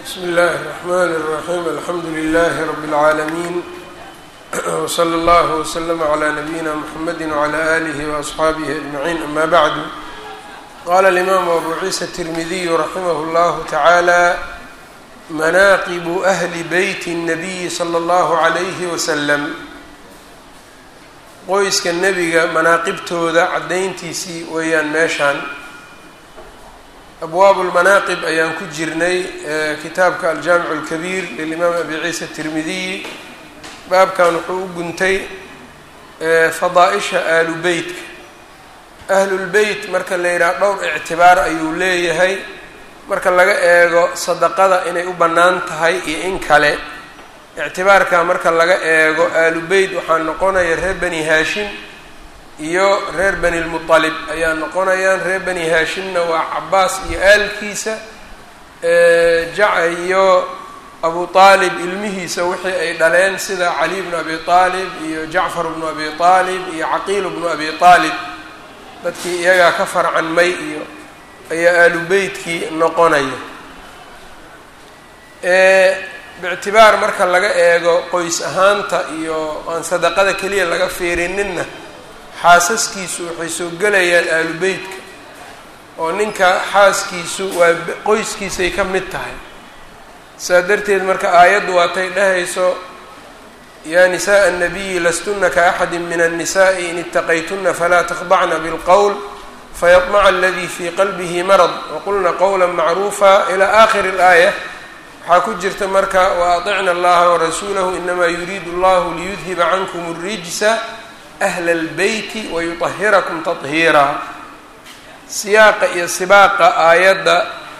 bsmi اllahi الرحmn الرaxيm alxamdu لlh rb العaalمين wslى اllah وslm عlى nabiyina mxamedi وعlى آlih وأصxaabih أجmaعin ama bعdu qala الإmam abu ciisa التirmidiy raximah اllah taعalى manaqib أhli beyt الnabiyi slى اllah عlyh wslm qoyska nebiga manaaqibtooda caddayntiisii weeyaan meeshaan abwaab lmanaaqib ayaan ku jirnay kitaabka aljaamic اlkabiir lilimaam abi ciisa الtirmidiyi baabkan wuxuu u guntay fadaa-isha aalu beytka ahlulbeyt marka la yidhaha dhowr ictibaar ayuu leeyahay marka laga eego sadaqada inay u bannaan tahay iyo in kale ictibaarka marka laga eego aalu beyt waxaa noqonaya reer bani haashim iyo reer bani lmuطalib ayaa noqonayaan reer bani haashimna waa cabaas iyo aalkiisa jaca iyo abu aalib ilmihiisa wixii ay dhaleen sida cali bnu abi aalib iyo jacfar bnu abi aalib iyo caqiil bnu abi aalib dadkii iyagaa ka farcanmay iyo ayaa aalu beytkii noqonaya bictibaar marka laga eego qoys ahaanta iyo aan sadaqada keliya laga fiirininna xaasaskiisu waxay soo gelayaan aalu beytka oo ninka xaaskiisu waa qoyskiisay ka mid tahay saa darteed marka aayaddu waatay dhahayso yaa nisaءa الnabiyi lastuna kaaxadi min الnisaءi in itaqaytuna falaa takhdacna bاlqowl fayaطmaca aladii fii qalbihi marad waqulna qowla macruufa ilى akhiri اlaaya waxaa ku jirta marka waaطicna allaha warasuulahu inama yuriidu allahu liyudhiba cankum الrijsa ahla اlbeyti wayuطahirakum taطhiira siyaaqa iyo sibaaqa aayadda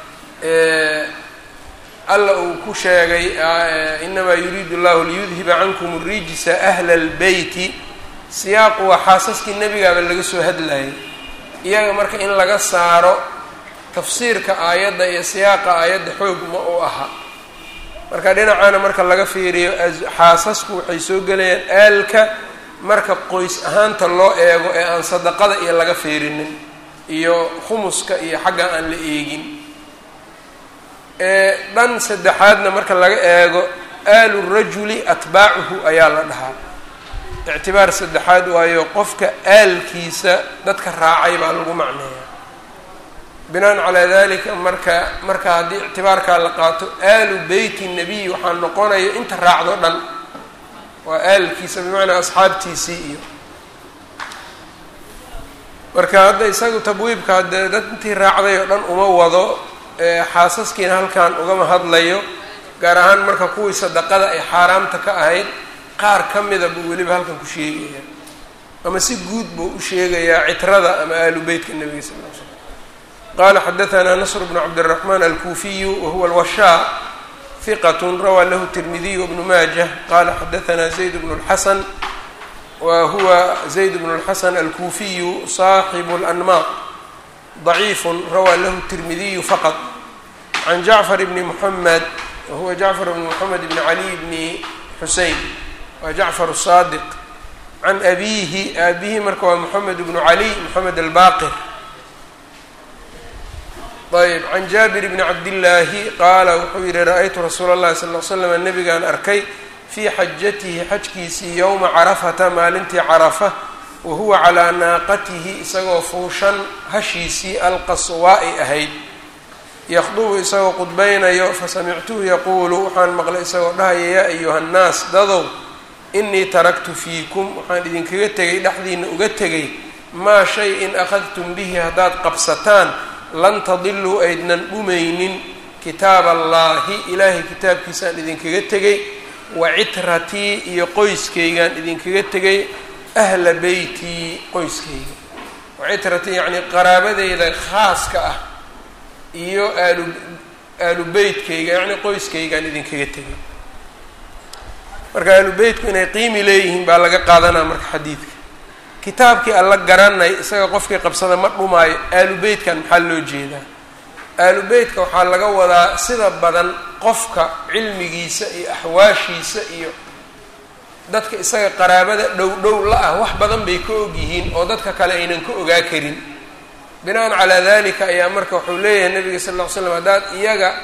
alla uu ku sheegay inamaa yuriidu allahu liyudhiba cankum الrijsa ahla اlbeyti siyaaqu waa xaasaskii nebigaaba laga soo hadlayay iyaga marka in laga saaro tafsiirka aayadda iyo siyaaqa aayadda xoog ma u aha marka dhinacaana marka laga fiiriyo xaasasku waxay soo gelayaan aalka marka qoys ahaanta loo eego ee aan sadaqada iyo laga fiirinin iyo khumuska iyo xagga aan la eegin dhan saddexaadna marka laga eego aalu rajuli atbaacuhu ayaa la dhahaa ictibaar saddexaad waayo qofka aalkiisa dadka raacay baa lagu macneeyaa binaan calaa dalika marka marka haddii ictibaarkaa la qaato aalu beyti nabiy waxaa noqonaya inta raacdo dhan waa aalkiisa bimacnaa asxaabtiisii iyo marka hadda isagu tabwiibka haddee dad intii raacday oo dhan uma wado xaasaskiina halkan ugama hadlayo gaar ahaan marka kuwii sadaqada ay xaaraamta ka ahayd qaar ka mida buu weliba halkan ku sheegaya ama si guud buu u sheegayaa citrada ama aalu beytka nebiga sal l slam qala xadaثna nasr bn cabdالرaحman alkufiyu wahuwa اlwashaa hiqat rawaa lahu tirmidiy bnu maajة qala xadaثna zayd bn اlxasan wa huwa zayd bn اlxasan alkufiyu صaaxibu اlanmaaq ضaciif rawaa lahu tirmidiyu faqط can jacfar bni mحamed wahuwa jacfar bn mحamed bn cali bni xusein waa jacfar الصadiq can abihi aabihi marka waa mحamed bnu cali mحamed albaqir ayb can jaabir bni cabdillaahi qaala wuxuu yihi ra-aytu rasuula اllahi sal l slam nabigaan arkay fii xajatihi xajkiisii yowma carafata maalintii carafa wa huwa calaa naaqatihi isagoo fuushan hashiisii alqaswaa'i ahayd yaqdubu isagoo qudbaynayo fasamictuhu yaquulu waxaan maqlay isagoo dhahaya yaa ayuha nnaas dadow inii taraktu fiikum waxaan idinkaga tegay dhexdiina uga tegay maa shay in akhadtum bihi haddaad qabsataan lan tadiluu aydnan dhumaynin kitaab allaahi ilaahay kitaabkiisaan idinkaga tegay wa citratii iyo qoyskaygaan idinkaga tegay ahla beytii qoyskayga wa citratii yacnii qaraabadeyda khaaska ah iyo aalu aalu beytkayga yacnii qoyskaygaan idinkaga tegay marka aalu beytku inay qiimi leeyihiin baa laga qaadanaa marka xadiidka kitaabkii alla garanay isaga qofkii qabsada ma dhumaayo aalu beytkan maxaa loo jeedaa aalu beytka waxaa laga wadaa sida badan qofka cilmigiisa iyo axwaashiisa iyo dadka isaga qaraabada dhow dhow la ah wax badan bay ka og yihiin oo dadka kale aynan ka ogaa karin binaan calaa dalika ayaa marka wuxuu leeyahay nabiga sal ll ly slam haddaad iyaga ku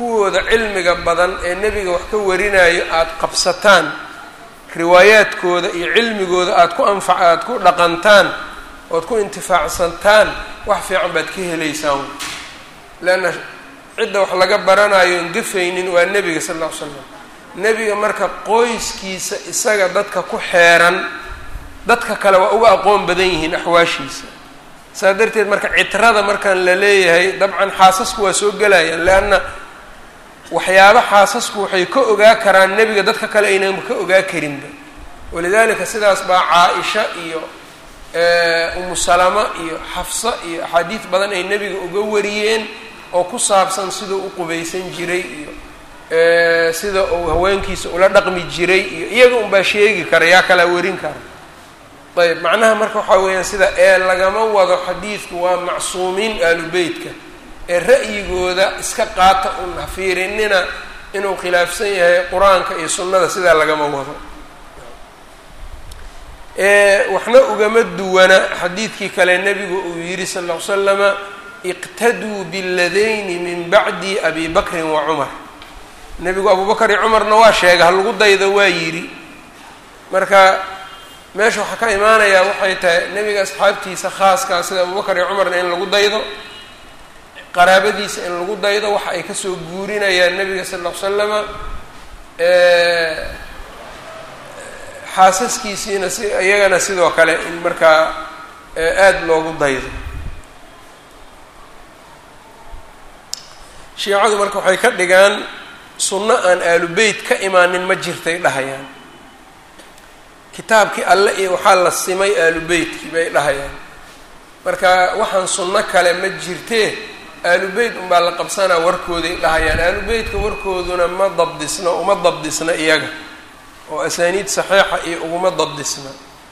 kuwooda cilmiga badan ee nebiga wax ka warinayo aada qabsataan riwaayaadkooda iyo cilmigooda aada ku anfac aada ku dhaqantaan ood ku intifaacsantaan wax fiican baad ka helaysaan leanna cidda wax laga baranayo on gafaynin waa nebiga sal alla ly slam nebiga marka qoyskiisa isaga dadka ku xeeran dadka kale waa uga aqoon badan yihiin axwaashiisa saas darteed marka citrada markaan la leeyahay dabcan xaasasku waa soo gelayaan leanna waxyaaba xaasasku waxay ka ogaa karaan nebiga dadka kale aynan ka ogaa karinba walidaalika sidaas baa caa-isha iyo umu salama iyo xafsa iyo axaadiid badan ay nebiga uga wariyeen oo ku saabsan siduu u qubaysan jiray iyo sida uu haweenkiisa ula dhaqmi jiray iyo iyaga unbaa sheegi kara yaa kalaa warin kara ayb macnaha marka waxaa weeyaan sida ee lagama wado xadiidku waa macsuumiin aalu beytka ee ra'yigooda iska qaata un ha fiirinina inuu khilaafsan yahay qur-aanka iyo sunnada sidaa lagama wado waxna ugama duwana xadiidkii kale nebigu uu yidhi sal ll ly slama iqtaduu biladayni min bacdi abi bakrin wa cumar nebigu abubakar iyo cumarna waa sheega ha lagu daydo waa yidhi marka meesha waxaa ka imaanayaa waxay tahay nebiga asxaabtiisa khaaskaa sida abubakar iyo cumarna in lagu daydo qaraabadiisa in lagu daydo waxa ay kasoo guurinayaan nebiga sal ll ly slama xaasaskiisiina si iyagana sidoo kale in markaa aada loogu daydo shiicadu marka waxay ka dhigaan sunno aan aalu beyt ka imaanin ma jirtay dhahayaan kitaabkii alle iyo waxaa la simay aalu beytkii bay dhahayaan marka waxaan sunno kale ma jirtee aalu beyt unbaa la qabsanaa warkooday dhahayaan aalu beytka warkooduna ma dabdisna uma dabdisna iyaga oo asaaniid saxiixa iyo uguma dabdisna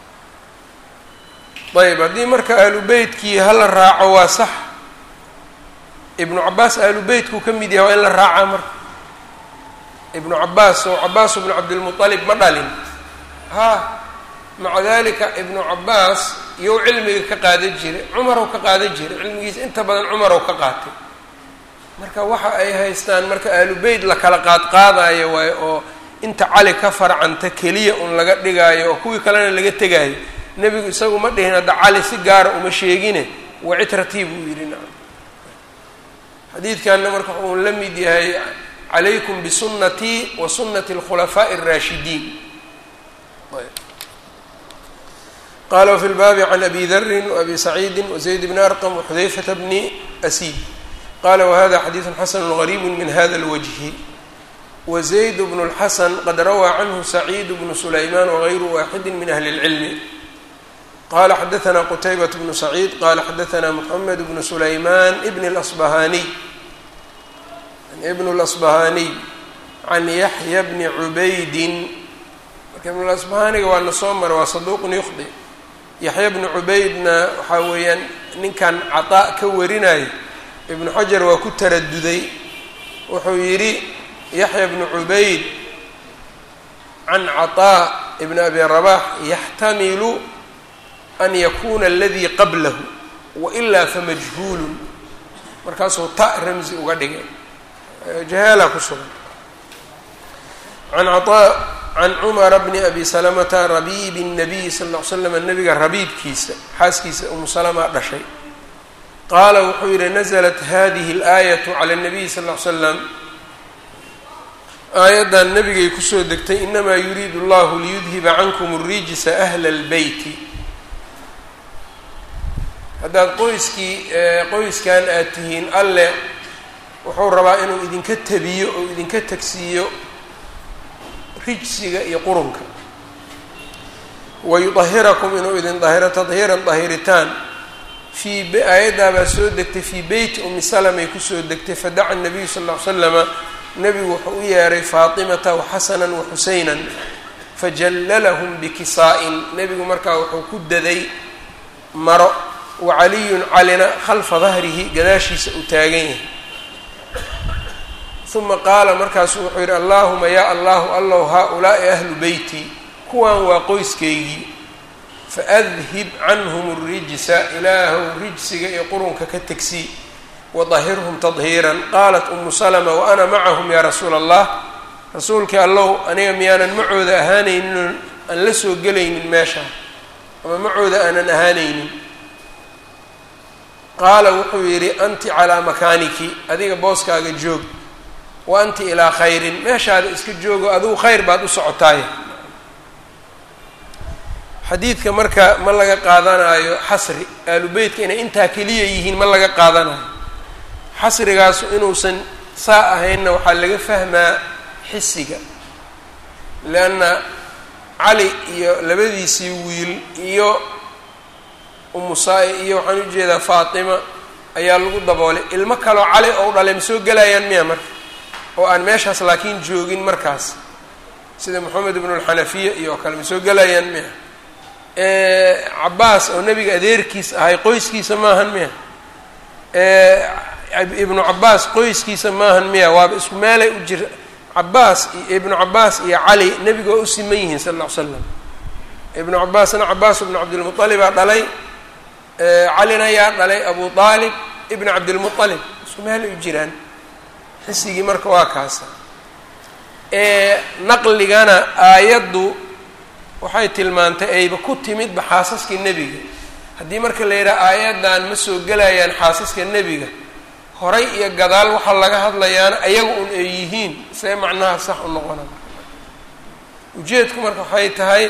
ayb haddii marka aalu beytkii hala raaco waa sax ibnu cabaas aalu beytkuu ka mid yahay waa in la raacaa marka ibnu cabaas oo cabaas ibnu cabdilmualib ma dhalin ha maca dalika ibnu cabaas iyow cilmiga ka qaadan jiray cumarow ka qaadan jiray cilmigiisa inta badan cumarow ka qaatay marka waxa ay haystaan marka aalu beyt la kala qaadqaadayo waayo oo inta cali ka farcanta keliya un laga dhigaayo oo kuwii kalena laga tegaayo nebigu isagu ma dhihin hadda cali si gaara uma sheegine wa citratii buu yidhi nacam xadiidkanna marka wuxuu la mid yahay calaykum bisunnatii wa sunnati alkhulafaa'i alraashidiin qala wfi lbaabi can abi darin wabi saciidi wazayd bni arqam waxudayfata bni asiid qala wahada xadiidu xasanu gariibu min hada lwajhi wazayd bnu اlxasan qad rawaa canhu saciid bnu sulayman wagayru waaxidi min ahli اlcilmi qala xadaثna qutaybat bnu saciid qala xadaثna mxamed bnu sulayman bn اlasbahaniy ibn اlasbahaniy can yaxya bni cubaydin marka ibn lasbahaniga waa na soo mara waa saduuqun yukhdi yaxya bnu cubaydna waxaa weeyaan ninkan cataa ka warinayo ibnu xajar waa ku taraduday wuxuu yidhi yaxya bnu cubayd can cataa ibn abi rabax yaxtamilu an yakuna aladii qablahu wailaa famajhuulun markaasuu ta ramsi uga dhigay jahaala ku sugan an cataa can cumara bni abi salamata rabiibi الnabiyi sal ll ly slam nabiga rabiibkiisa xaaskiisa umu salama dhashay qaala wuxuu yihi naزlat hadihi اlaayatu cala الnabiyi sal ll ly slam aayaddan nabigay kusoo degtay inamaa yuriidu اllahu liyudhiba cankum الrijsa ahla اlbeyti haddaad qoyskii qoyskan aad tihiin alle wuxuu rabaa inuu idinka tabiyo oo idinka tagsiiyo rijsiga iyo qurunka wayudahirakum inuu idin dahiro tadhiiran dahiritaan fii aayaddaa baa soo degtay fii beyti umi salamay kusoo degtay fadaca nabiyu sal ll ly slama nebigu wuxuu u yeeray faatimata waxasanan waxuseynan fajallalahum bikisaa-in nebigu markaa wuxuu ku daday maro wacaliyun calina khalfa dahrihi gadaashiisa uu taagan yahay uma qaala markaasu wuxuu yidhi allaahuma yaa allahu allow haa-ulaa'i ahlu beyti kuwan waa qoyskeygii faadhib canhum اrijsa ilaahow rijsiga iyo qurunka ka tegsii wadahirhum tadhiiran qaalat umu salma waana macahum yaa rasuula allah rasuulkii allow aniga miyaanan macooda ahaanaynin aan la soo gelaynin meesha ama macooda aanan ahaanaynin qaala wuxuu yidhi anti calaa makaaniki adiga booskaaga joog wa anti ilaa khayrin meeshaada iska joogo adigu khayr baad u socotaay xadiidka marka ma laga qaadanaayo xasri aalu beytka inay intaa keliya yihiin ma laga qaadanayo xasrigaasu inuusan saa ahaynna waxaa laga fahmaa xisiga leanna cali iyo labadiisii wiil iyo umusaa- iyo waxaan ujeedaa faatima ayaa lagu daboolay ilmo kaloo cali ou dhalay ma soo gelayaan miya marka oo aan meeshaas laakiin joogin markaas sida moxamed ibnu alxanafiya iyo oo kale ma soo gelayaan miya cabaas oo nebiga adeerkiis ahay qoyskiisa maahan miya ibnu cabaas qoyskiisa maahan miya waaba isku meelay u jira cabaas iyo ibnu cabaas iyo cali nebiga waa u siman yihiin sal lla ly slam ibnu cabaasna cabaas ibnu cabdilmualibaa dhalay calina yaa dhalay abu aalib ibnu cabdilmualib isku meelay u jiraan xisigii marka waa kaasa naqligana aayaddu waxay tilmaantay ayba ku timidba xaasaska nebiga haddii marka la yidhaha aayaddan ma soo gelayaan xaasaska nebiga horay iyo gadaal waxaa laga hadlayaana ayaga un ay yihiin see macnaha sax u noqona ujeedku marka waxay tahay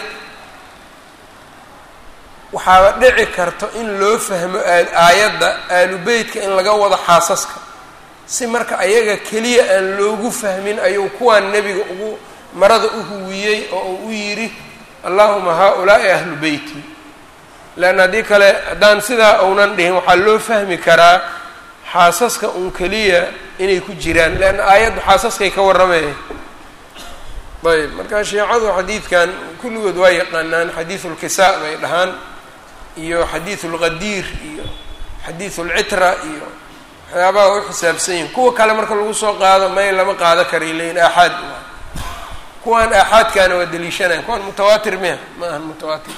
waxaaba dhici karto in loo fahmo aayadda aalu beytka in laga wado xaasaska si marka ayaga keliya aan loogu fahmin ayuu kuwaan nebiga ugu marada u huwiyey oo uu u yidhi allahuma haa-ulaa'i ahlu beyti leanna haddii kale haddaan sidaa uunan dhihin waxaa loo fahmi karaa xaasaska un keliya inay ku jiraan leanna aayaddu xaasaskay ka warramaya ayb marka shiicadu xadiidkan kulligood waa yaqaanaan xadiidu lkisaa bay dhahaan iyo xadiidu lqadiir iyo xadiidu lcitra iyo waxyaabaha u xisaabsan yihin kuwa kale marka lagu soo qaado may lama qaado karay leyin aaxaad kuwaan aaxaadkaana waa daliishanayan kuwaan mutawaatir miya ma ahan mutawaatir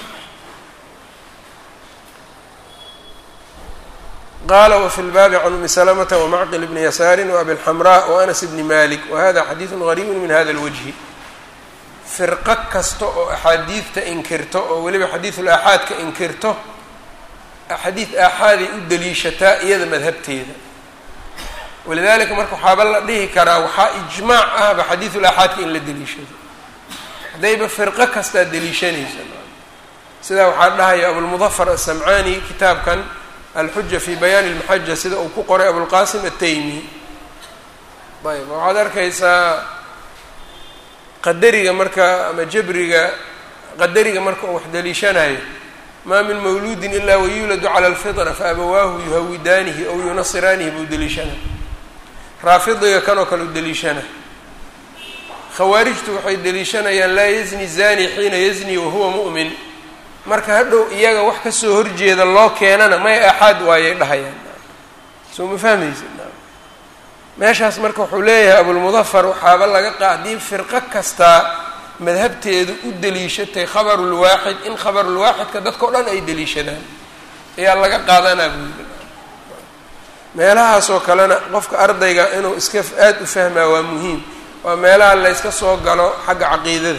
qala wfi lbaabi can umi salamata wamacqil bni yasaari waabi lxamraa waanas bni malik wahada xadiidu gariibu min hada lwajhi firqo kasta oo axaadiidta inkirto oo weliba xadiidul aaxaadka inkirto xadiid aaxaaday u daliishataa iyada madhabteeda walidalika marka waxaaba la dhihi karaa waxaa ijmaac ahba xadiidul aaxaadka in la deliishado haddayba firqo kastaa deliishanaysa sidaa waxaa dhahaya abulmudafar asamcaani kitaabkan alxuja fi bayaani lmaxaja sida uu ku qoray abulqasim ataymi ayb waxaad arkaysaa qadariga marka ama jabriga qadariga marka uu wax deliishanayo maa min mawluudin ilaa wayuuladu cala alfitra faabawaahu yuhawidaanihi aw yunasiraanihi buu deliishanay raafidiga kanoo kale u deliishana khawaarijtu waxay deliishanayaan laa yazni zani xiina yazni wahuwa mu'min marka hadhow iyaga wax kasoo horjeeda loo keenana may aaxaad waayay dhahayaan soo ma fahmaysa meeshaas marka wuxuu leeyahay abulmudafar waxaaba laga qa haddii firqo kastaa madhabteedu u deliishatay khabarulwaaxid in khabarulwaaxidka dadka o dhan ay deliishadaan ayaa laga qaadanaa buuli meelahaasoo kalena qofka ardayga inuu iska aada u fahmaa waa muhiim waa meelaha la yska soo galo xagga caqiidada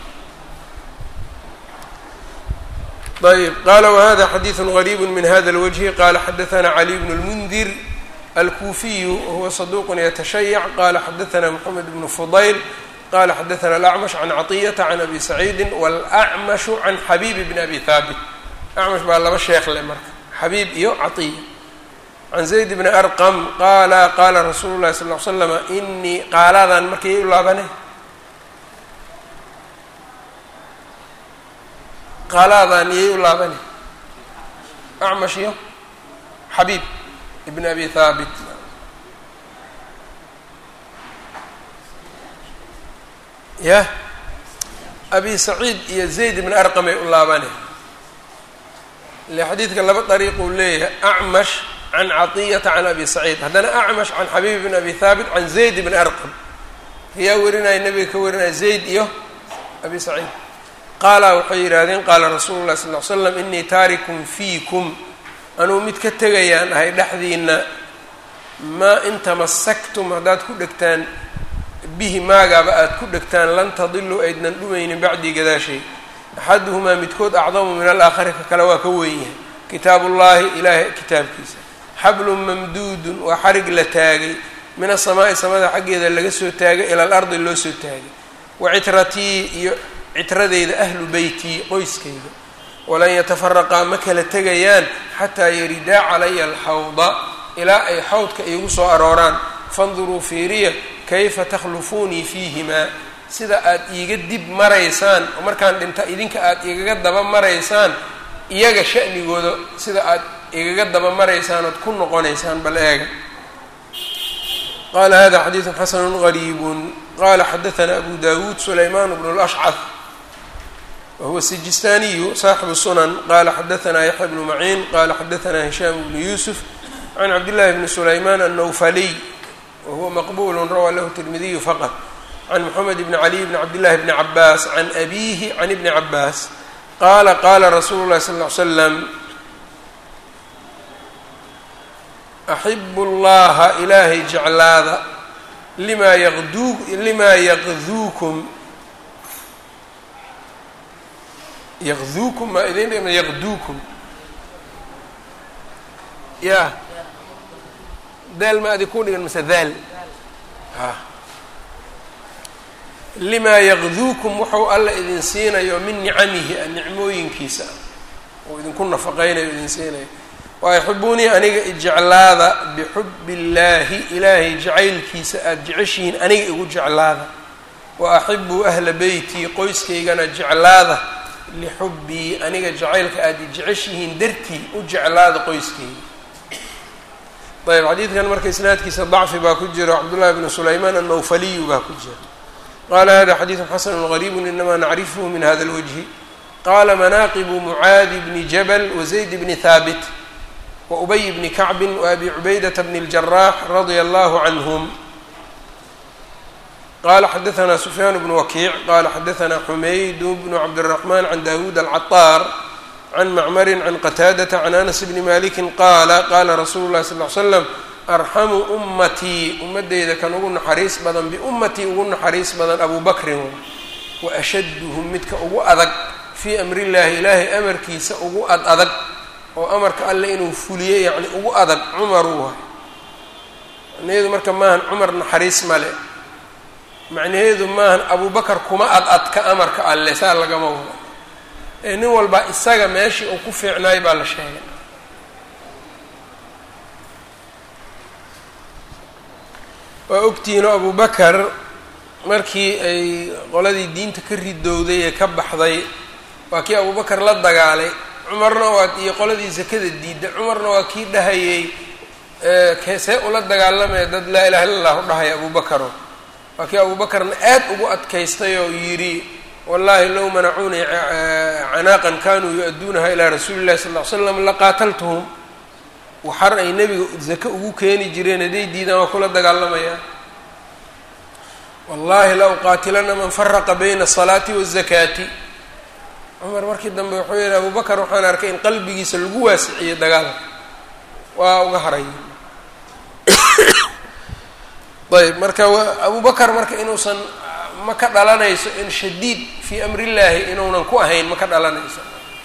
ayb qala whada xadiiثu غrيb min hada اlwجه qala xadaثna عlي بن الmndir alkufiyu wahuwa صaduq yتشhayc qala xadaثna mحamed بن fضayl qala xadaثna الأcmش عan caطyةa عan abi سacيidi wاlأcmaشh عan xabيb bn abi haabit acmash baa laba sheekh le marka xabiib iyo caطiya can zayd bni arqm qala qala rasuulu الlahi sal اه l slm inii qaaladan markay u laabane qaalaadaan iyay u laabani acmash iyo xabiib ibn abi haabit yah abi saciid iyo zayd ibn arqam ay u laabani ile xadiidka laba dariiq uu leeyahay acmash can caطiyata can abi saciid haddana acmash can xabiib ibn abi haabit can zayd ibn arqam ayaa warinaya nabiga ka warinaya zayd iyo abi saciid qaala waxay yidhaahdeen qaala rasuulu llahi sal ly slam inii taarikun fiikum anuu mid ka tegayaan ahay dhexdiina maa in tamasaktum haddaad ku dhegtaan bihi maagaaba aada ku dhegtaan lan tadiluu aydnan dhumaynin bacdii gadaashay axaduhumaa midkood acdamu min alaakhari ka kale waa ka weyn yahay kitaabullaahi ilaahay kitaabkiisa xablun mamduudun waa xarig la taagay min asamaa'i samada xaggeeda laga soo taagay ila alardi loo soo taagay wa citratii iyo citradeyda ahlu beytii qoyskayga walan yatafaraqaa ma kala tegayaan xataa yaridaa calaya alxawda ilaa ay xawdka iigu soo arooraan fanduruu fiiriya kayfa takhlufuunii fiihimaa sida aad iiga dib maraysaan oo markaan dhinta idinka aad igaga daba maraysaan iyaga sha'nigooda sida aad igaga daba maraysaan ood ku noqonaysaan bal eega qala hada xadiidu xasanu gariibu qala xadaana abu dawuud sulayman bnu lashcad wahuwa sijistaaniyu saaxibu sunan qala xadaana yaxya bnu maciin qala xadaana hishaam bnu yusuf can cabdillahi bni sulayman annawfaliy wahuwa maqbulu rawaa lahu tirmidiyu faqط can moxamed bni caliy bni cabdillahi bni cabaas can abihi can ibni cabaas qaala qaala rasuulu llahi sal ly slam axibu llaha ilaahay jeclaada limaa yaqduu limaa yaqduukum yaqduukum maa idin dhima yaqduukum ya daal ma adi ku dhigan mase daal a limaa yaqduukum wuxuu alla idin siinayo min nicamihi a nicmooyinkiisa uu idinku nafaqaynayo idin siinayo waayaxibuunii aniga ijeclaada bixubbi illaahi ilaahay jacaylkiisa aada jeceshihiin aniga igu jeclaada wa axibuu ahla beytii qoyskaygana jeclaada lixubbii aniga jacaylka aada jeceshihiin dartii u jeclaada qoyskayga ayb xadiidkan marka isnaadkiisa dacfi baa ku jiro cabdullahi bnu sulaymaan annawfaliyu baa ku jira qala hada xadiidu xasanu gariibu inamaa nacrifhu min hada lwajhi qala manaaqibu mucaadi bni jabal wazayd bni haabit waubay bni kacbi waabi cubaydata bni اljarax radia allahu canhum qala xadaana sufyaan bnu wakiic qala xadaana xumayd bnu cabdالraxman can dawuud alcaطaar can macmarin can qataadata can anas bni maliki qaala qala rasuulu lahi sal l slam arxamu ummatii ummadeyda kan ugu naxariis badan biummatii ugu naxariis badan abu bakrin wa ashaduhum midka ugu adag fii amri llahi ilaahay amarkiisa ugu ad adag oo amarka alle inuu fuliyo yacni ugu adag cumaruu waay macnaheedu marka maahan cumar naxariis male macnaheedu maahan abubakar kuma ad adka amarka alle saa lagama wado ee nin walba isaga meeshii uu ku fiicnaay baa la sheegay waa ogtihiinoo abubakar markii ay qoladii diinta ka ridowday ee ka baxday waa kii abubakar la dagaalay cumarna waa iyo qoladii sakada diidda cumarna waa kii dhahayey see ula dagaalamaya dad laa ilaha illa allahu dhahaya abubakaro waa kii abubakarna aad ugu adkaystay oo yidhi wallahi low manacuunii canaaqan kanuu yu-adduunaha ilaa rasuuli llahi sal ll ly slam laqaataltuhum waxar ay nebiga zake ugu keeni jireen hadday diidaan waa kula dagaalamayaa wallahi la uqaatilana man faraqa bayna asalaati waazakaati cumar markii dambe wuxuu yihi abubakar waxaan arkay in qalbigiisa lagu waasiciyey dagaalka waa uga haray ayb marka abubakar marka inuusan ma ka dhalanayso in shadiid fii amri llaahi inuunan ku ahayn ma ka dhalanayso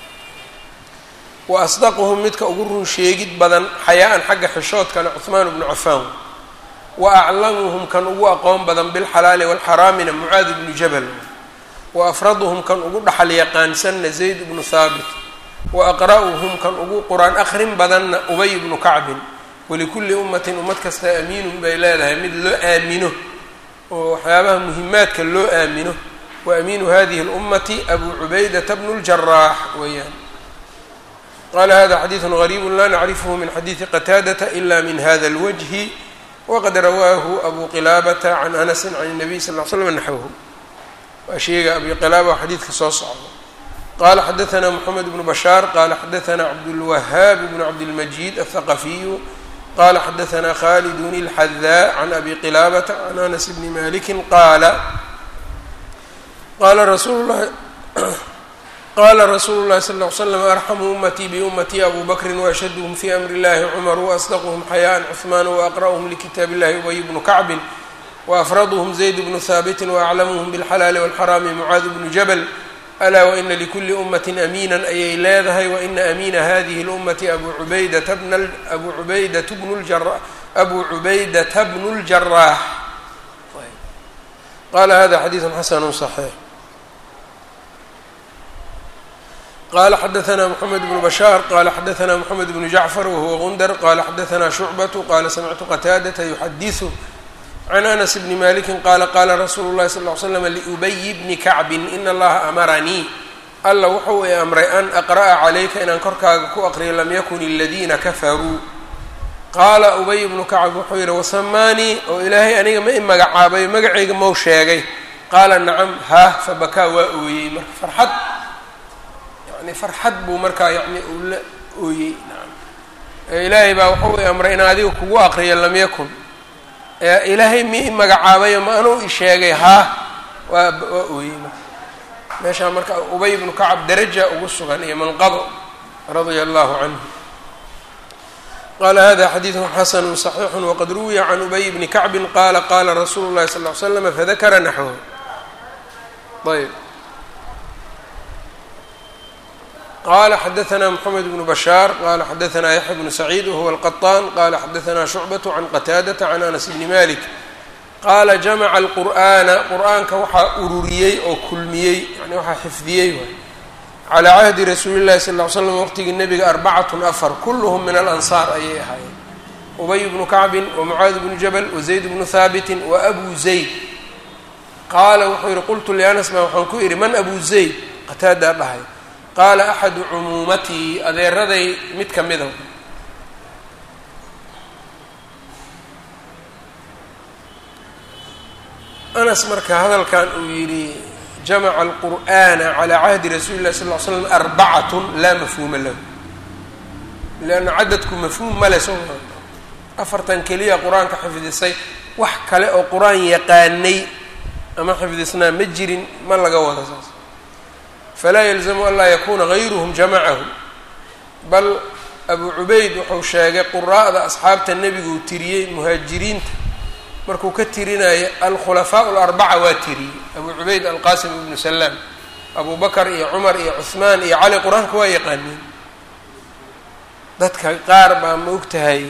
wa asdaquhum midka ugu run sheegid badan xayaa-an xagga xishoodkana cuhmaan bnu cafaan wa aclamuhum kan ugu aqoon badan bilxalaali walxaraamina mucaad bnu jabal wa afraduhum kan ugu dhaxal yaqaansanna zayd bnu haabit wa aqra'uhum kan ugu qur-aan akrin badanna ubay bnu kacbin walikulli ummatin ummad kasta amiinun bay leedahay mid loo aamino oo waxyaabaha muhimaadka loo aamino wa amiinu hadihi اlummati abu cubaydata bnu اljaraax weeyaan qala hada xadiidu gariibu la nacrifhu min xadiidi qataadata ila min hada اlwajhi waqad rawaahu abu qilaabata can anasi can الnabiy sal ll slam naxwhu waa sheega abi qilaaba xadiidka soo socda qala xadaana mxamed bnu bashaar qala xadaana cabdulwahaab bnu cabdilmajid aلthaqafiyu qala xadaana khalidun اlxadaa can abi qilaabata can anas bni maliki qaala qala rasuulu lahi qala rasuulu llahi sal ll slam arxamu ummatii biummatii abu bakrin waashhaduhum fi amri illahi cumar waasdaqhm xayaan cuثmaan waaqra'uhm likitaab illahi ubay bnu kacbin waafraduhm zayd bnu haabitin waaclamuhum bilxalaali walxaraami mucaad bnu jabal alaa waina likuli ummati amiina ayay leedahay waina amiina hadihi اlummati abu ubaydata abu ubaydata bnu abu cubaydata bnu اljaraax qala hada xadiidu xasanu صaxiix qala xadaثna mxamed bnu bashaar qala xadaثna mxamed bnu jacfar wahuwa gundar qala xadaثna shucbaة qala samictu qataadata yuxadiثu can anas bni maliki qaala qaala rasuulu llahi sal ly slam liubayi bni kacbin in allaha amaranii alla wuxuu i amray an aqra'a calayka inaan korkaaga ku aqriyo lam yakun aladiina kafaruu qaala ubay bnu kacb wuxuu yidhi wasamaanii oo ilaahay aniga ma i magacaabayo magacayga mau sheegay qaala nacam haah fabakaa waa ooyey marka farxad yani farxad buu markaa yani uu la ooyey ilaahay baa wuxuu i amray in adiga kugu aqriyo lam yakun ilaahay mi i magacaabayo ma anuu i sheegay haa waa waa ooyey marka meeshaa marka ubay bnu kacab daraja ugu sugan iyo manqabo radia allahu canhu qala hada xadiidu xasanu صaxiixu waqad ruwiya can ubay bni kacbin qala qala rasuulu llahi sal ly slam fadakara naxwahu ayb qala xadaثna mxamed bnu bashaar qala xadaثna yaxya bnu saciid wahuwa alqaطaan qala xadaثna shucbaة can qataadata can anas bni malik qaala jamaca alqur'aana qur'aanka waxaa ururiyey oo kulmiyey yani waxaa xifdiyey waay calaa cahdi rasuuli llahi sal ly slam waqtigii nebiga arbacatun afar kulluhum min alansaar ayay ahaayeen ubay bnu kacbin wamucaad bnu jabal wazayd bnu haabitin wa abu zayd qaala wuxuu yihi qultu lianas baa waxaan ku idhi man abu zayd qataadaa dhahay qaala axadu cumuumatii adeeraday mid ka mida anas marka hadalkan uu yidhi jamaca alqur'ana calaa cahdi rasuuli llahi sal ly slam arbacatun laa mafhuuma lahu leanna cadadku mafhuum male soo afartan keliya qur-aanka xifdisay wax kale oo qur-aan yaqaanay ama xifdisnaa ma jirin ma laga wada saas falaa yalzamu an laa yakuna gayruhum jamacahu bal abu cubayd wuxuu sheegay quraa'da asxaabta nebiguu tiriyey muhaajiriinta markuu ka tirinayo alkhulafaa alarbaca waa tiriyey abu cubayd alqasim ibnu salaam abu bakar iyo cumar iyo cuhmaan iyo cali qur-aanka waa yaqaaniin dadka qaar baa ma og tahay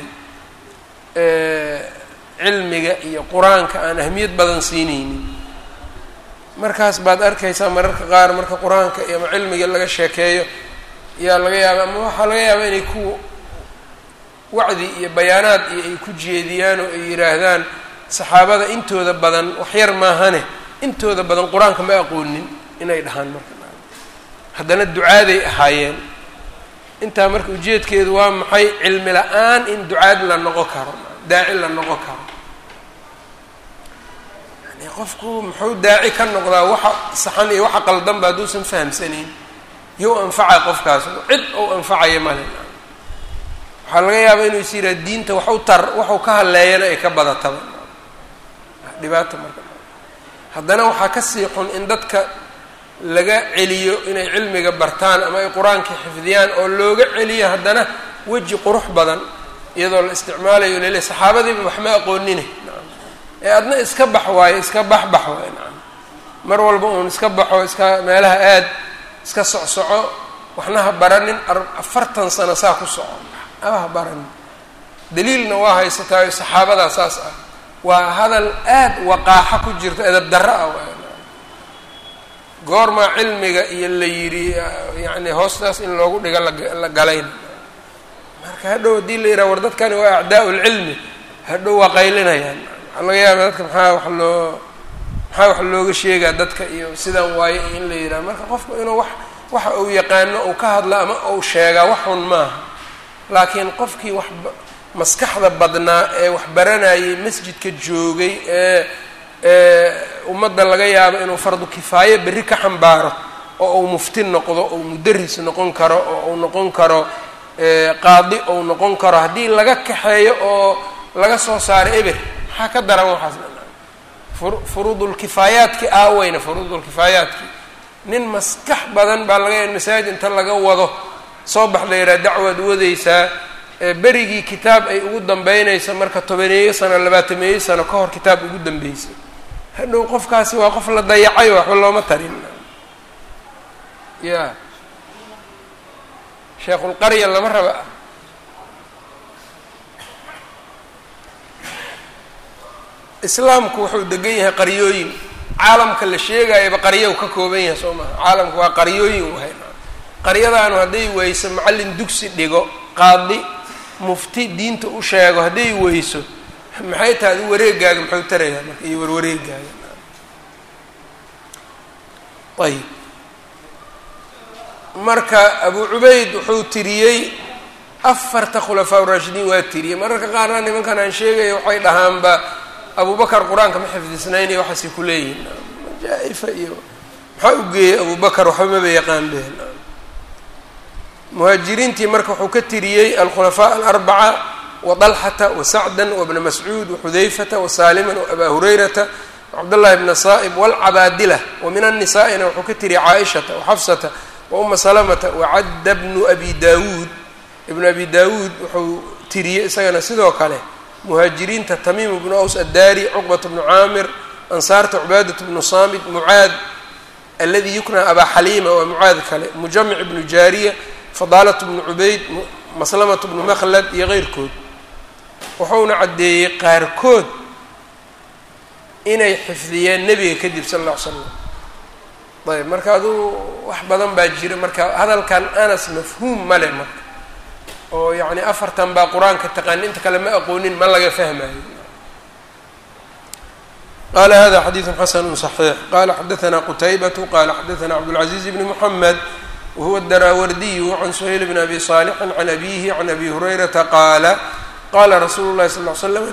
cilmiga iyo qur-aanka aan ahmiyad badan siinaynin markaas baad arkaysaa mararka qaar marka qur-aanka iyo ama cilmiga laga sheekeeyo yaa laga yaaba ama waxaa laga yaabaa inay ku wacdi iyo bayaanaad iyo ay ku jeediyaan oo ay yidhaahdaan saxaabada intooda badan waxyar maahane intooda badan qur-aanka ma aqoonin inay dhahaan marka haddana ducaaday ahaayeen intaa marka ujeedkeedu waa maxay cilmi la-aan in ducaad la noqon karo daaci la noqon karo yani qofku muxuu daaci ka noqdaa waxa saxan iyo waxa qaldanba hadduusan fahamsanayn you anfaca qofkaas cid ou anfacaya male waxaa laga yaabaa inuu is yidhaha diinta waxu tar waxu ka hadleeyana ay ka badataba dhibaata marka haddana waxaa ka sii xun in dadka laga celiyo inay cilmiga bartaan ama ay qur-aanka xifdiyaan oo looga celiyo haddana weji qurux badan iyadoo la isticmaalayo lele saxaabadiiba wax ma aqoonine ee adna iska bax waayo iska baxbax waayo nacam mar walba uun iska baxo iska meelaha aad iska socsoco waxna ha baranin afartan sano saa ku soco aba ha baranin daliilna waa haysataayo saxaabadaa saas ah waa hadal aad waqaaxo ku jirto edab darro ah waay goormaa cilmiga iyo la yidhi yacni hoostaas in loogu dhigo la galayn marka hadhow haddii la yidhaha war dadkani waa acdaa lcilmi hadhow waa qaylinayaan waxaa laga yaaba dadka maxaa wax loo maxaa wax looga sheegaa dadka iyo sidan waaye in la yidhaha marka qofku inuu wax waxa uu yaqaano uu ka hadla ama uu sheegaa wax xun maaha laakiin qofkii wax maskaxda badnaa ee wax baranayay masjidka joogay ee ummadda laga yaabo inuu fardu kifaaye berri ka xambaaro oo uu mufti noqdo ou mudaris noqon karo oo uu noqon karo qaadi ou noqon karo haddii laga kaxeeyo oo laga soo saaro eber maxaa ka daran waxaas furuudulkifaayaadki aaweyna furuudulkifaayaadki nin maskax badan baa laga yaha masaajid inta laga wado soo bax la yidhaha dacwaad wadaysaa berigii kitaab ay ugu dambeynayso marka tobaneeyo sano labaatameeyo sano ka hor kitaab ugu dambeysay hadhow qofkaasi waa qof la dayacay waxba looma tarin ya sheekhulqarya lama raba islaamku wuxuu degan yahay qaryooyin caalamka la sheegayaba qaryow ka kooban yahay soo maha caalamku waa qaryooyin wahay qaryadaanu hadday weyso macallin dugsi dhigo qaadi mufti diinta u sheego hadday weyso maxay tahay adi wareegaaga muxuu tarayaa marka iyo warwareegaaga ayib marka abu cubayd wuxuu tiriyey afarta khulafaa uraashidiin waa tiriyey mararka qaarna nimankan aan sheegaya waxay dhahaanba abubakar qur-aanka ma xifdisnayn iyo waxaasay ku leeyihin majaa-ifa iyo maxaa u geeyey abubakar waxba maba yaqaan behen muhaajiriintii marka wuxuu ka tiriyey alkhulafaa alarbaca wadalxata wasacdan wabna mascuud waxudayfata wasaaliman waabaa hurayrata wacabdullahi bna saa'ib walcabaadila wa min annisaa'ina wuxuu ka tiriyey caaishata waxafsata wa uma salamata wacadda bnu abi daawuud ibnu abi daawuud wuxuu tiriyey isagana sidoo kale muhaajiriinta tamiim bnu aws addaari cuqbat bnu caamir ansaarta cubaadat bnu saamid mucaad aladi yukna abaa xaliima waa mucaad kale mujamic bnu jaariya fadaalat bnu cubayd maslamat bnu makhlad iyo keyrkood wuxuuna caddeeyey qaarkood inay xifdiyeen nebiga kadib sal alla ly slam ayb marka aduu wax badan baa jira marka hadalkan anas mafhuum male marka oo yacni afartan baa qur-aanka taqaani inta kale ma aqoonin ma laga fahmayo qala hada xadiidu xasanu صaxiix qala xadaثna qutaybatu qala xadaثna cabdالcaزiiz bn mحamed whuwa الdaraawardiyu can suhayl bn abi صaalixi can abihi can abi hurayrata qaala qala rasuulu lahi sal ly slam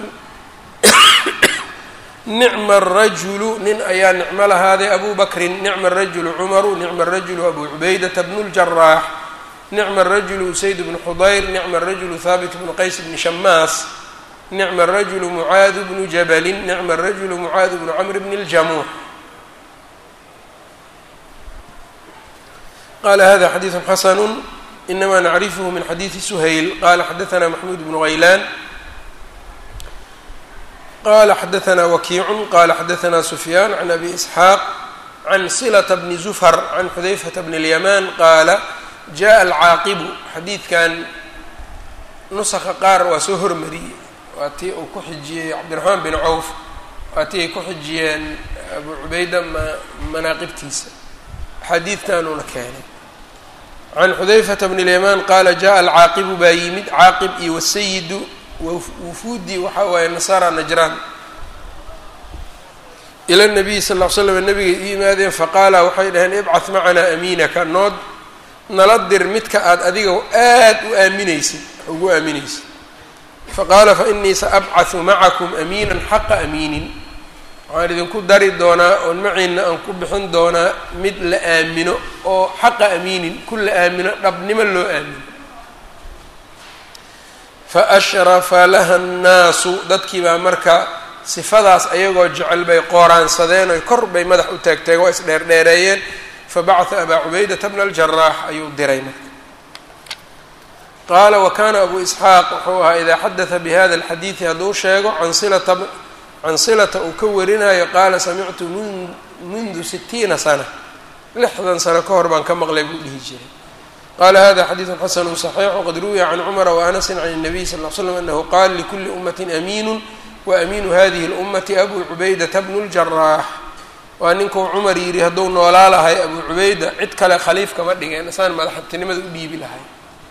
nicma الrajulu nin ayaa nicmo lahaaday abu bakrin nicma الrajulu cumaru nicma الrajulu abu cubaydata bn اljaraax nicma الrajulu usayd bnu xudayr nicma الrajulu haabit bnu qays bni shamaas nicma الrajulu mucaadu bnu jabalin nicma الrajulu mucaadu bnu camr bn اljamuux qala hada xadiiثu xasanu inama nacrifhu min xadiiثi shayl qala xadaثna maxmuud bnu haylaan qala xadaثna wakiicu qala xadaثna sufyaan can abi isxaaq can silata bni zufar can xudayfata bn اlyamaan qaala jaءa alcaaqibu xadiidkan nusqa qaar waa soo hormariyey waa tii uu ku xijiyey cabdiraxmaan bin cawf waa tii ay ku xijiyeen abu cubayda manaaqibtiisa xadiidkanuuna keenay can xudayfata bn اlyamaan qaala jaءa alcaaqibu baa yimid caaqib iyo wasayidu wufuudi waxa waaye nasara najraan ila nabiyi sal ll slam nabigay u yimaadeen faqaala waxay dhaheen ibcath macanaa amiinaka nood nala dir midka aad adiga aad u aaminaysid ugu aaminaysid faqaala fainii saabcaثu macakum amiinan xaqa amiinin waxaan idinku dari doonaa oon maciina aan ku bixin doonaa mid la aamino oo xaqa amiinin ku la aamino dhabnimo loo aamino faashrafa laha annaasu dadkii baa marka sifadaas ayagoo jecel bay qooraansadeen oy kor bay madax u taagtaageen waa isdheerdheereeyeen fabacata abaa cubaydata bna aljaraax ayuu diray marka qaala wa kana abu isxaaq wuxuu ahaa idaa xadata bihada alxadiidi hadduu sheego can silata can silata uu ka warinayo qaala samictu mundu sitiina sana lixdan sano ka hor baan ka maqlay buu dhihi jiray qala hada xadiidu xasanu صaxiix wqad ruwiya can cumara waanasin can الnabiy sal ll slam anahu qaala likuli umati amiinu waamiinu hadihi اlummati abu cubaydata bnu اljaraax waa ninkuu cumar yidhi hadduu noolaa lahay abu cubayda cid kale khaliif kama dhigeen isaan madaxtinimada u dhiibi lahay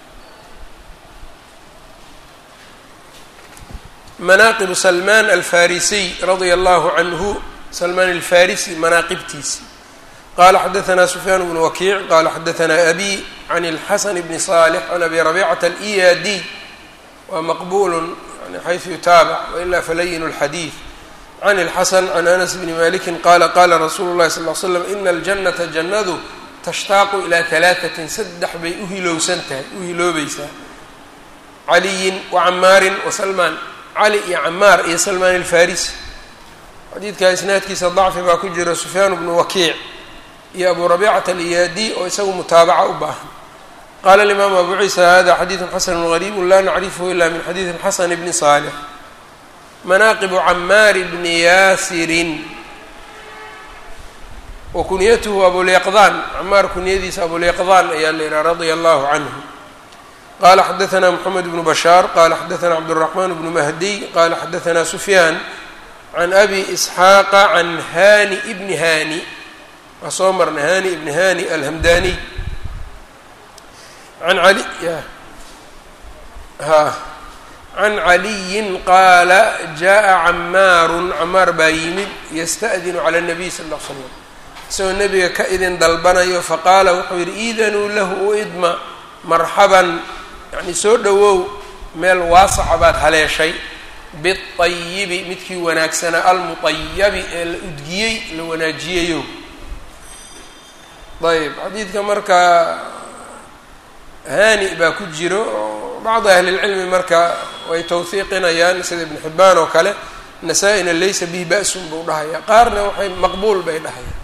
manaaqibu salmaan alfarisiy radia allahu canhu salmaan alfarisi manaaqibtiisi qala xadaثna sufyaan bnu wakiic qala xadaثna abi can اlxasan bni صالح can abi rabicata aliyadi waa maqbulu yani xayثu yutaabac waila falayin اlxadiiث can اlxasan can anas bni maliki qala qala rasuulu اlahi sal ll slam ina اljanata jannadu tashtaaqu ilaa ثalaaثatin saddex bay u hilowsan tahay u hiloobaysaa caliyin wacamaarin wasalmaan cali iyo camaar iyo salmaan alfarisi xadiidka isnaadkiisa dacfi baa ku jira sufyaan bnu wakiic iyo abu rabiicata aliyaadi oo isagu mutaabaca u baahan qaala alimaamu abu ciisa hada xadiidu xasanu gariibu la nacrifhu ila min xadiidi xasan bni saalix manaaqibu camaari bni yaasirin wa kunyatuhu abulyaqdaan camaar kunyadiisa abulyaqdaan ayaa la yidhaha radia allahu canhu qala xadaثna mxamed bnu bashaar qala xadaثna cabdالرaحman bnu mahdiy qala xadaثna sufyaan can abi isxaaqa can hani bni hani waa soo marnay hani ibni hani alhamdaniy an ali ha can caliyin qaala jaءa camaaru camaar baa yimid yasta'dinu calى الnabiy sal ا l slam isagoo nebiga ka idin dalbanayo faqaala wuxuu yihi iidanuu lahu u idma marxaban yacni soo dhowow meel waasaca baad haleeshay biayibi midkii wanaagsanaa almuayabi ee la udgiyey la wanaajiyayo ayb xadiidka marka hani baa ku jiro oo bacdi ahlilcilmi marka way tawhiiqinayaan sida ibnu xibbaan oo kale nasaa-ina laysa bihi ba-sun buu dhahaya qaarna waxay maqbuul bay dhahayaan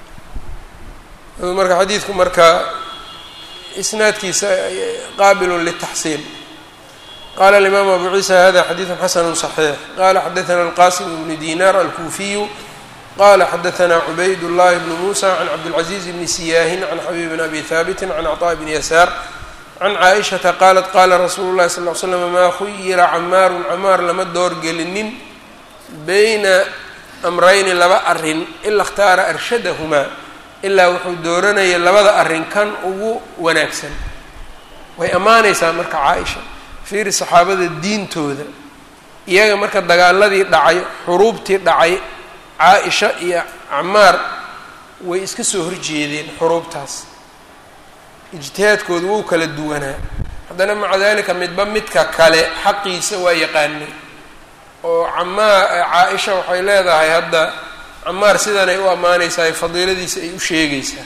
marka xadiidku marka isnaadkiisa qaabil lلتaxsiin qala الإmam abu ciisa hada xadiiث xasn صaxiix qala xadaثna الqasim bn dinar alkufiyu qala xadaثna cubayd الlahi bn musa can cabdالcaزiز bni siyaahin can xabib bn abi haabiti can cطاء bn yasaar can caaئiشhaةa qalat qala rasuulu الlahi sal ly slm ma khuyira camaaru camaar lama doorgelinin bayna amrayni laba arin ila اkhtaara arshadahmaa ilaa wuxuu dooranayay labada arrin kan ugu wanaagsan way ammaanaysaa marka caa-isha fiiri saxaabada diintooda iyaga marka dagaaladii dhacay xuruubtii dhacay caa-isha iyo camaar way iska soo horjeedeen xuruubtaas ijtihaadkoodu wuu kala duwanaa haddana maca dalika midba midka kale xaqiisa waa yaqaanay oo camaa caa-isha waxay leedahay hadda camaar sidanay u ammaanaysaa fadiiladiisa ay u sheegaysaa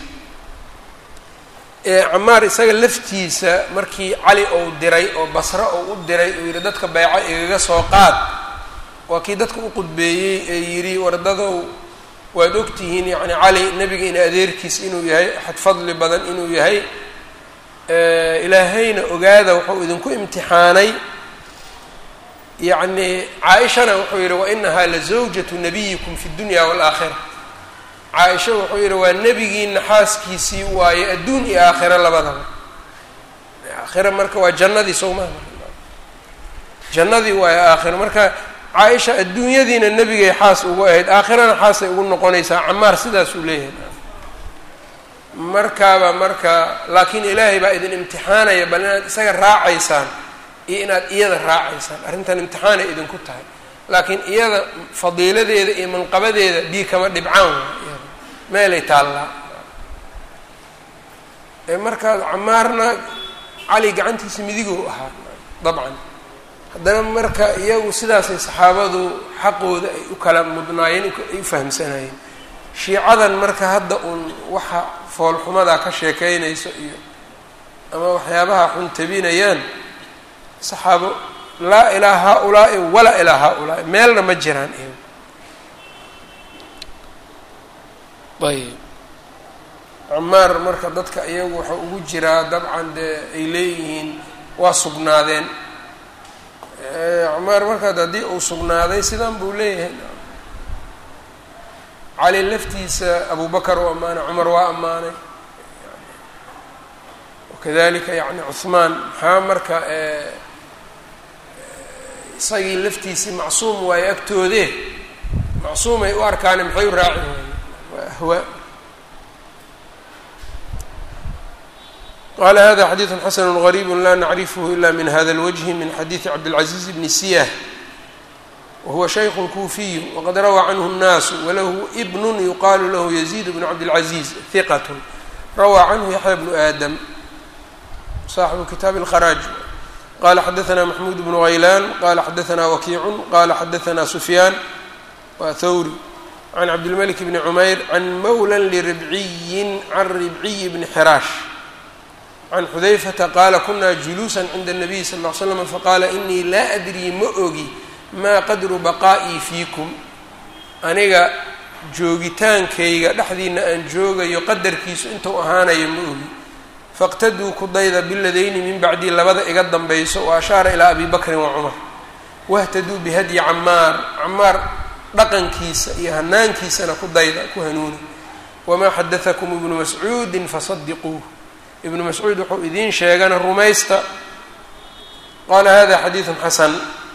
camaar isaga laftiisa markii cali ou diray oo basre ou u diray uu yidhi dadka bayco igaga soo qaad waa kii dadka u qudbeeyey ee yidhi wardadow waad ogtihiin yacni cali nebiga in adeerkiis inuu yahay axad fadli badan inuu yahay ilaahayna ogaada wuxuu idinku imtixaanay yacni caa-ishana wuxuu yidhi wainahaa la zawjatu nabiyikum fi dunya waalaakhira caa-isha wuxuu yidhi waa nebigiina xaaskiisii waaye adduun iyo aakhiro labadaba aakhira marka waa jannadii sowmaa jannadii waaye aakhiro marka caa-isha adduunyadiina nebigay xaas ugu ahayd aakhirana xaasay ugu noqonaysaa camaar sidaasuu leeyahay markaaba marka laakiin ilaahay baa idin imtixaanaya bal inaad isaga raacaysaan iyo inaad iyada raacaysaan arrintan imtixaanay idinku tahay laakiin iyada fadiiladeeda iyo manqabadeeda bii kama dhibcaan waa meelay taallaa markaa camaarna cali gacantiisa midiguu ahaa dabcan haddana marka iyagu sidaasay saxaabadu xaqooda ay u kala mudnaayeen ay u fahamsanayeen shiicadan marka hadda uun waxa foolxumadaa ka sheekeynayso iyo ama waxyaabaha xun tabinayaan saxaabo laa ilaa haa-ulaa'i walaa ilaa haa-ulaa'i meelna ma jiraan iyagu ayb camaar marka dadka iyagu waxa ugu jiraa dabcan dee ay leeyihiin waa sugnaadeen camaar markaad haddii uu sugnaaday sidan buu leeyahay cali laftiisa abu bakar u ammaanay cumar waa ammaanay wakadalika yani cuhmaan maxaa marka isagii laftiisii macsuum waayo agtoodee macsuumay u arkaane maxay u raaci waayeen waa ahwaa qala hada xadiiثu xasn غrيb la nacrifh ila min hada اlwجه min xadiiثi cabdالcaزiز bni siyah wahuwa shayk kuufiy waqad rawى canhu الnaas walahu bn yuqalu lahu yزيd bn cabdالcaزiز hiqat rawى canhu yaxya bnu aadam صaaxibu kitaab اlkharaaj qala xadaثna maxmud bnu غaylan qala xadaثna wakiicu qala xadaثna sufyaan wa thawri can cabdilmلك bni cmayr can mawla lribciyi can ribciy bni xiraash can xudayfata qaala kunaa juluusa cinda الnabiy sal ll ly slam faqaala inii laa adrii ma ogi maa qadru baqaa'ii fiikum aniga joogitaankayga dhexdiina aan joogayo qadarkiisu intuu ahaanayo ma ogi faqtaduu ku dayda biladayni min bacdii labada iga dambayso wa ashaara ilaa abi bakrin wa cumar wahtaduu bihadyi camaar camaar dhaqankiisa iyo hanaankiisana ku dayda ku hanuuni wamaa xadatakum ibnu mascuudin fasadiquuh ibnu mascuud wuxuu idiin sheegana rumaysta qaala hada xadiidun xasan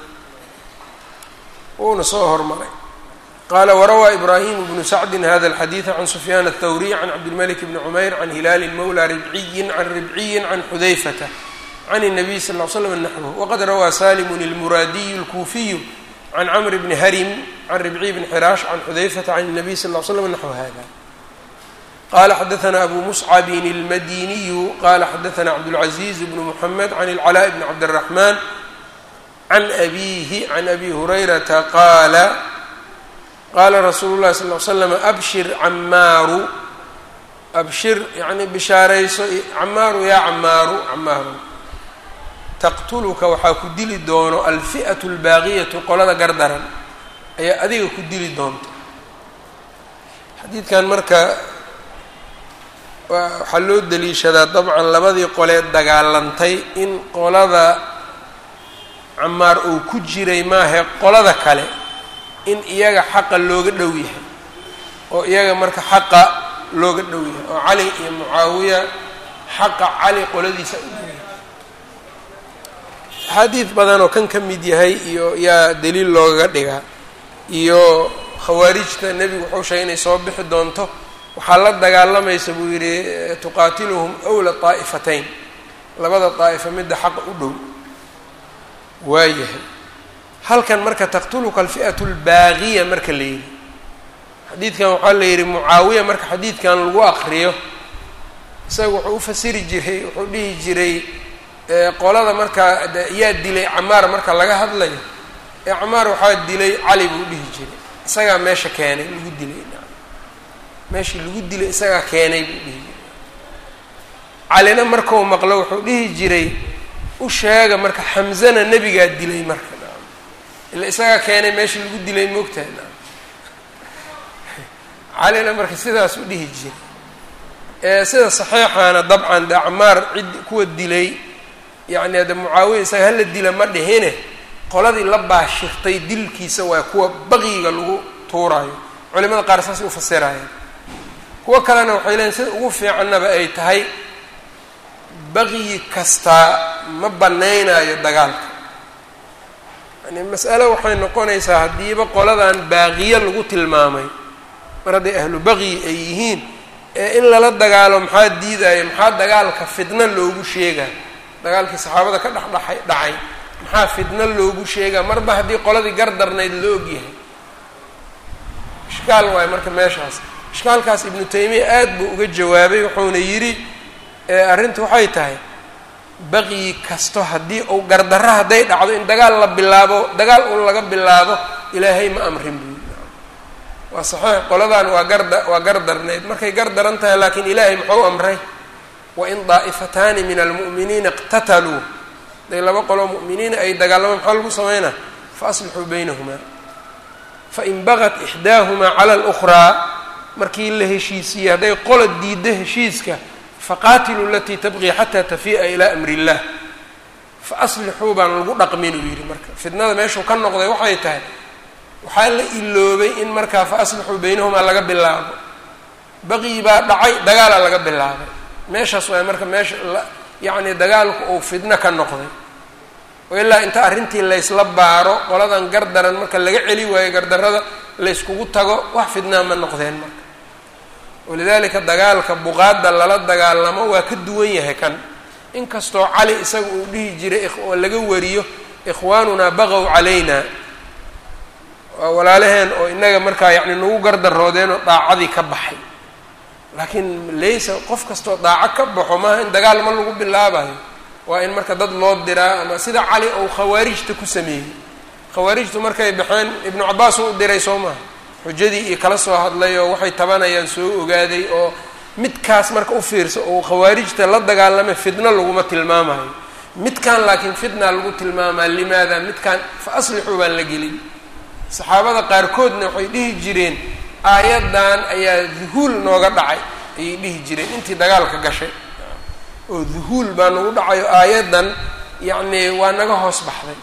wuuna soo hormaray qaala warawaa ibraahim bnu sacdin hada alxadiida can sufyaan aلthawriy can cabdilmalik bni cumayr can hilaali mawla ribciyin can ribciyin can xudayfata can الnabiy sal ll slam naxwh waqad rawaa salimun اlmuraadiyu اlkuufiyu can camr bni harim can ribciy bni xiraash can xudayfata can الnabiy sal l slam naxw hada qala xadaثna abu muscabin اlmadiniyu qala xadaثna cabdاlcaزiz bn mxamed can اlclاء bn cabdالraxman can abihi can abi hurayrata qaala qaala rasuulu llahi sal l slam abshir camaaru abshir yani bishaarayso camaaru yaa camaaru camaaru taqtuluka waxaa ku dili doono alfi'atu albaaqiyatu qolada gardaran ayaa adiga ku dili doonta xadiidkan marka waxaa loo daliishadaa dabcan labadii qolee dagaalantay in qolada camaar uu ku jiray maahe qolada kale in iyaga xaqa looga dhow yahay oo iyaga marka xaqa looga dhow yahay oo cali iyo mucaawiya xaqa cali qoladiisa u dhow yahay axaadiid badan oo kan ka mid yahay iyo yaa daliil loogaga dhigaa iyo khawaarijta nebigu wuxuu sheegay inay soo bixi doonto waxaa la dagaalamaysa buu yidhi tuqaatiluhum awla taa'ifatayn labada daa'ifa midda xaqa u dhow waayahay halkan marka taqtuluka alfi'atu albaaqiya marka la yidhi xadiidkan waxaa la yidhi mucaawiya marka xadiidkan lagu aqriyo isaga wuxuu u fasiri jiray wuxuu dhihi jiray qolada markaa yaa dilay camaar marka laga hadlayo ee camaar waxaa dilay cali buu dhihi jiray isagaa meesha keenay lagu dilay meeshii lagu dilay isagaa keenay buu dhihi jiray calina markau maqlo wuxuu dhihi jiray u sheega marka xamzana nebigaa dilay marka ila isagaa keenay meeshii lagu dilay moogtahay calina marka sidaas u dhihi jiray ee sida saxiixaana dabcan de acmaar cid kuwa dilay yacni hadde mucaawiya isaga hala dila ma dhihine qoladii la baashirtay dilkiisa waa kuwa baqiga lagu tuuraayo culimada qaar saasay ufasirayeen kuwo kalena waxay leeyiin sida ugu fiicannaba ay tahay baqyi kastaa ma banaynaayo dagaalka yani mas'ale waxay noqonaysaa haddiiba qoladan baaqiyo lagu tilmaamay mar hadday ahlu baqyi ay yihiin ee in lala dagaalo maxaa diidaya maxaa dagaalka fitno loogu sheegaa dagaalkii saxaabada ka dhexdhaxay dhacay maxaa fitno loogu sheegaa marba haddii qoladii gardarnayd la ogyahay ishkaal waayo marka meeshaas ishkaalkaas ibnu taymiya aad buu uga jawaabay wuxuuna yidhi arrinta waxay tahay baqyi kasto haddii uu gardarro hadday dhacdo in dagaal la bilaabo dagaal un laga bilaabo ilaahay ma amrin buu waa saxiix qoladan waa garda waa gardarnayd markay gardaran tahay laakiin ilaahay muxuu amray wain daa'ifataani min almu'miniina iqtataluu haday laba qoloo mu'miniina ay dagaalamaan maxaa lagu sameynaa faaslixuu baynahumaa fain bagat ixdaahumaa cala alukhraa markii la heshiisiiyey hadday qola diiddo heshiiska faqaatiluu alatii tabqii xataa tafii'a ilaa amri illah fa aslixuu baan lagu dhaqmin uu yidhi marka fitnada meeshuu ka noqday waxay tahay waxaa la iloobay in markaa fa aslixuu baynahumaa laga bilaabo baqyi baa dhacay dagaalaa laga bilaabay meeshaas waay marka meesha yacni dagaalku uu fidno ka noqday oo ilaa inta arrintii laysla baaro qoladan gardaran marka laga celi waayo gardarrada layskugu tago wax fidnaa ma noqdeen marka walidaalika dagaalka buqaadda lala dagaalamo waa ka duwan yahay kan inkastoo cali isaga uu dhihi jiray oo laga wariyo ikhwaanunaa baqow calayna waa walaalaheen oo innaga markaa yacni nagu gardaroodeen oo daacadii ka baxay laakiin laysa qof kastoo daaco ka baxo maaha in dagaal ma lagu bilaabayo waa in marka dad loo diraa ama sida cali ou khawaarijta ku sameeyey khawaarijtu markay baxeen ibnu cabbaas uu u diray soo maha xujadii iyo kala soo hadlay oo waxay tabanayaan soo ogaaday oo midkaas marka u fiirsa oo khawaarijta la dagaalamay fitno laguma tilmaamayo midkan laakiin fitna lagu tilmaamaa limaada midkan fa aslixuu baan la gelin saxaabada qaarkoodna waxay dhihi jireen aayaddan ayaa duhuul nooga dhacay ayay dhihi jireen intii dagaalka gashay oo duhuul baa nagu dhacayo aayaddan yacni waa naga hoos baxday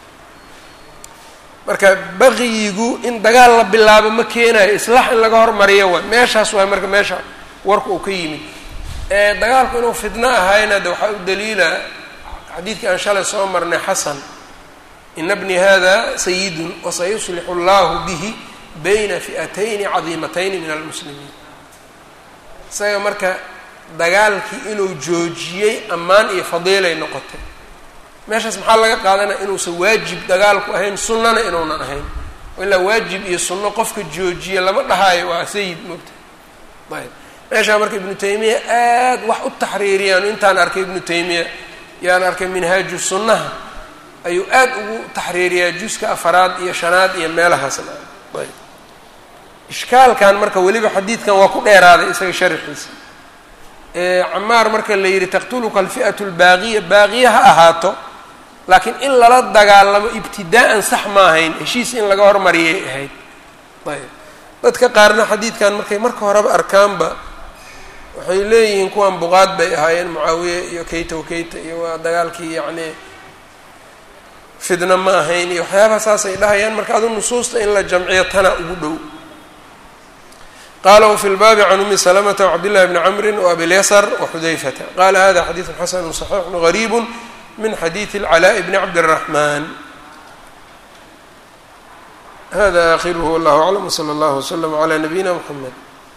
marka baqiyigu in dagaal la bilaabo ma keenayo islaax in laga hormariyo waay meeshaas waay marka meesha warka uu ka yimid dagaalku inuu fidno ahayna de waxaa u daliila xadiidkii aan shalay soo marnay xasan ina bni hada sayidun wasayuslixu allahu bihi bayna fi'atayni cadiimatayni min almuslimiin isaga marka dagaalkii inuu joojiyey ammaan iyo fadiilay noqotay meeshaas maxaa laga qaadanaya inuusan waajib dagaalku ahayn sunnana inuunan ahayn ilaa waajib iyo sunno qofka joojiya lama dhahaayo waa sayid moogta ayb meeshaa marka ibnu taymiya aad wax u taxriiriyaan intaan arkay ibnu taymiya yaan arkay minhaaju sunnaha ayuu aad ugu taxriiriyaa juska afaraad iyo shanaad iyo meelahaasna ayb ishkaalkan marka weliba xadiidkan waa ku dheeraaday isaga sharxiisa camaar marka la yidhi taqtuluka alfi'atu lbaaqiya baaqiya ha ahaato laakiin in lala dagaalamo ibtidaa'an sax ma ahayn heshiis in laga hormariyay ahayd ayb dadka qaarna xadiidkan markay marka horeba arkaanba waxay leeyihiin kuwan buqaad bay ahaayeen mucaawiye iyo kayta wakayta iyo waa dagaalkii yacni fidna ma ahayn iyo waxyaabaha saasay dhahayaan marka adu nusuusta in la jamciyo tana ugu dhow qala wfi lbaabi can umi slmta wcabdillahi bni camri wabilyasr waxudayfata qala hada xadiidu xasanu صaxiixu gariibu min xadiidi اlcalaaء bni cabdالraxman hada akhiruhu wallah aclam wslى اllah wslm عlى nabiyina mxamed